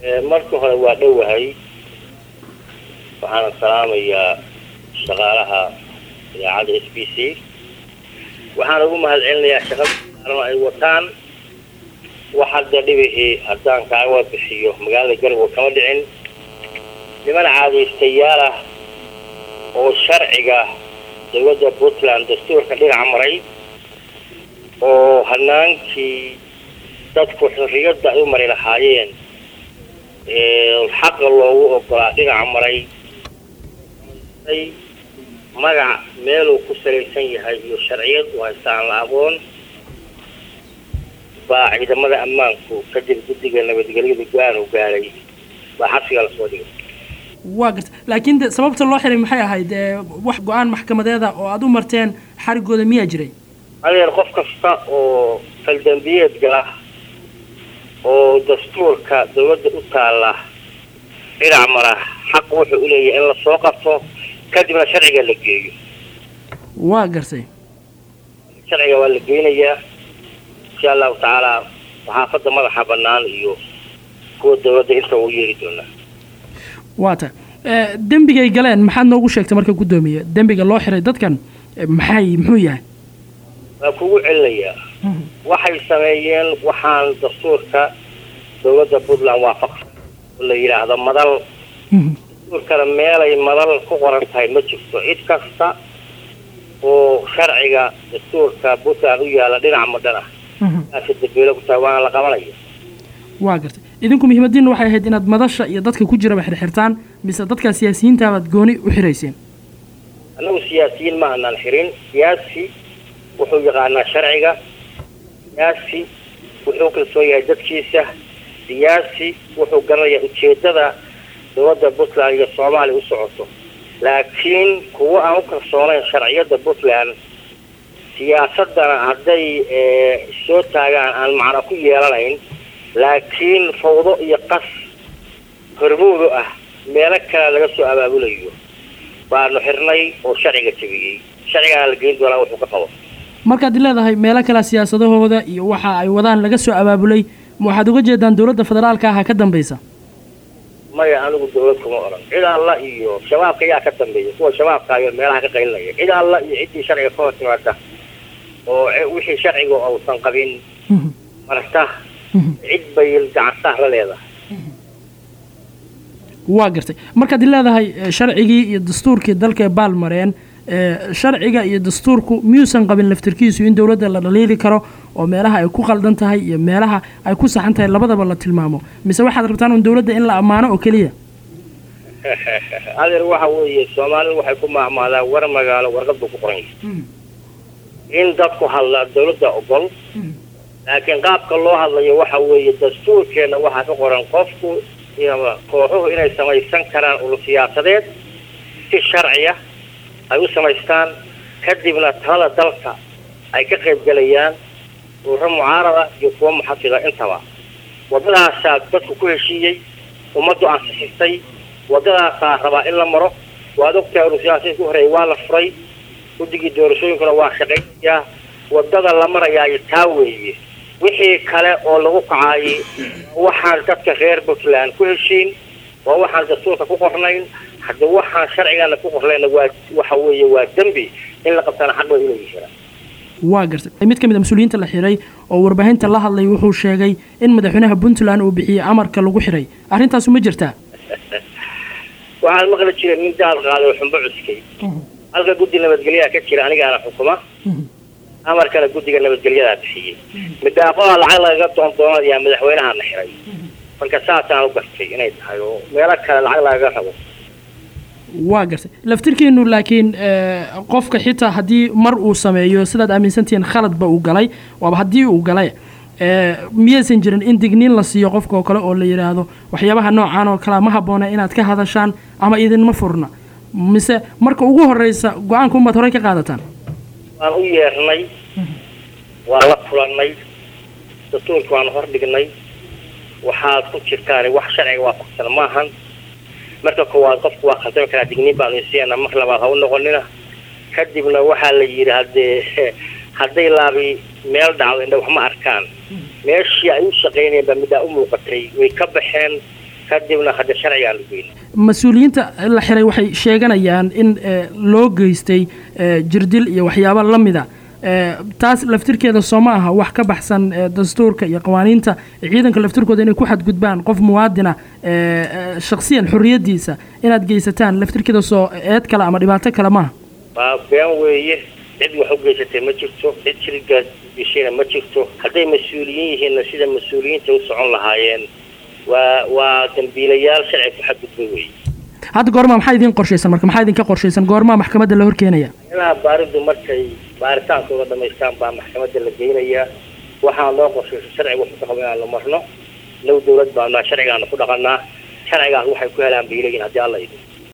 marka hore waa dhowahay waxaana salaamayaa shaqaalaha idaacadda s b c waxaan ugu mahad celinayaa shaqada saaran ay wataan wax hadda dhibihii haddaan kaaga bixiyo magaalada garowe kama dhicin niman caadaystayaal ah oo sharciga dowladda puntland dastuurka dhinaca maray oo hanaankii dadku xorriyadda ay u mari lahaayeen xaqa loogu ogolaa dhinaca maray magac meeluu ku salaysan yahay iyo sharciyad u haystaan la aqoon baa ciidamada ammaanku kadib guddiga nabadgelyada go-aan gaaray baa xabsiga lasoo dhigay waa garta laakiin de sababta loo xiray maxay ahayd wax go-aan maxkamadeeda oo aada u marteen xarigooda miyaa jiray adeer qof kasta oo faldambiyeed gala oo dastuurka dawladda u taalla dhinac mara xaq wuxuu u leeyahay in lasoo qabto kadibna sharciga la geeyo waa gartay sharciga waa la geynayaa insha allahu tacaala saxaafadda madaxa bannaan iyo kuwa dawladda inta uu yeeri doonaa waa ta dembigay galeen maxaad noogu sheegtay marka guddoomiye dembiga loo xiray dadkan maxay muxuu yahay waa kugu celinayaa waxay sameeyeen waxaan dastuurka dawladda puntland waafaqsan oo la yidhaahdo madal dastuurkana meelay madal ku qoran tahay ma jirto cid kasta oo sharciga dastuurka puntland u yaalla dhinac madhan ah aasa dambeelo ku tahay waana la qabanaya waa gartay idinku muhiimadiina waxay ahayd inaad madasha iyo dadka ku jiraba xirxirtaan mise dadka siyaasiyiintaabaad gooni u xirayseen annagu siyaasiyiin ma aanaan xirin siyaasi wuxuu yaqaanaa sharciga siyaasi wuxuu kalsoon yahay dadkiisa siyaasi wuxuu garanayaa ujeeddada dowladda puntland iyo soomaaliya u socoto laakiin kuwo aan u kalsoonayn sharciyadda puntland siyaasaddana hadday soo taagaan aan macno ku yeelanayn laakiin fawdo iyo qas hormoodu ah meelo kale laga soo abaabulayo baanu xirnay oo sharciga jebiyey sharcigaana la geyn doonaa wuxuu ka qabo markaad leedahay meelo kale siyaasadahooda iyo waxa ay wadaan laga soo abaabulay waxaad uga jeedaan dowladda federaalka aha ka dambaysa maya anigu dawlad kuma odhan cid alla iyo shabaabka yaa ka dambeeya kuwa shabaabka ayo meelaha ka qaylinaya cid alla iyo ciddii sharciga ka hor timaada oo wixii sharciga uusan qabin marta cid bay gacansaah la leedahay waa gartay markaad leedahay sharcigii iyo dastuurkii dalka baal mareen sharciga iyo dastuurku miyuusan qabin laftirkiisu in dowladda la dhaliili karo oo meelaha ay ku qaldan tahay iyo meelaha ay ku saxan tahay labadaba la tilmaamo mise waxaad rabtaan un dowladda in la ammaano oo keliya adeer waxa weeye soomaalidu waxay ku maacmaadaan war magaalo warqad buu ku qoran yahay in dadku hadla dawladda ogol laakiin qaabka loo hadlayo waxa weeye dastuurkeenna waxaa ka qoran qofku kooxuhu inay samaysan karaan ulu siyaasadeed si sharciya ay u samaystaan kadibna talada dalka ay ka qaybgelayaan ururo mucaarada iyo kuwo muxafida intaba waddadaasaa dadku ku heshiiyey ummaddu ansixisay waddadaasaa rabaa in la maro waad ogtahay ulu siyaasadii ku horeeyay waa la furay guddigii doorashooyinkuna waa shaqaynayaa waddada la marayaayo taa weeye wixii kale oo lagu kacaayay waxaan dadka reer puntland ku heshiin waa waxaan dastuurka ku qornayn hadda waxaan sharcigana ku qornayna waa waxa weeye waa dembi in la qabtana xaq bay uleeyihiin waa gartay mid ka mid a mas-uuliyiinta la xiray oo warbaahinta la hadlay wuxuu sheegay in madaxweynaha puntland uu bixiyey amarka lagu xiray arrintaasu ma jirtaa waxaan maqli jiray nin daad qaaday oo xumbo cuskay halka guddi nabadgelyaha ka jira anigaana xukuma amarkana guddiga nabadgelyadaa bixiyey midaaqoda lacag lagaga doondoonayaa madaxweynaha la xiray marka saasaan u gartay inay tahay oo meelo kale lacag lagaga rabo waa gartay laftirkiinu laakiin qofka xitaa haddii mar uu sameeyo sidaad aaminsantihiin khaladba uu galay waaba haddii uu galay miyaysan jirin in digniin la siiyo qofka oo kale oo la yidhaahdo waxyaabaha noocan oo kalea ma habboona inaad ka hadashaan ama idinma furna mise marka ugu horreysa go-aanka umaad horey ka qaadataan waan u yeernay waan la kulannay dastuurka waan hor dhignay waxaad ku jirtaan wax sharciga waafaqsan maahan marka koowaad qofku waa khaldami karaa digniin baanu isiina mar labaad ha u noqonina kadibna waxaa la yidhi haddee hadday laabi meel dhacdo indha wax ma arkaan meeshii ay u shaqaynayeen baa middaa u muuqatay way ka baxeen kadibna hadda sharcigaa la geynay mas-uuliyiinta la xiray waxay sheeganayaan in loo geystay jirdil iyo waxyaabo la mida taas laftirkeeda soo ma aha wax ka baxsan dastuurka iyo qawaaniinta ciidanka laftirkooda inay ku xadgudbaan qof muwaadina shaksiyan xorriyaddiisa inaad geysataan laftirkeeda soo eed kale ama dhibaato kale maaha waa been weeye cid wax u geysatay ma jirto cid jirigaas geshayna ma jirto hadday mas-uuliyiin yihiinna sida mas-uuliyiinta u socon lahaayeen waa waa dambiilayaal sharci ku xadgudba weeye hadda goormaa maxaa idiin qorshaysan marka maxaa idinka qorshaysan goormaa maxkamadda la horkeenaya ilaa baaridu markay baaritaankooda dhamaystaan baa maxkamadda la geynayaa waxaan loo qorshaysa sharciga wuxuu ka qaba inaan la marno low dawlad baanaa sharcigaana ku dhaqanaa sharcigaas waxay ku helaan bay leeyihin haddii alla idin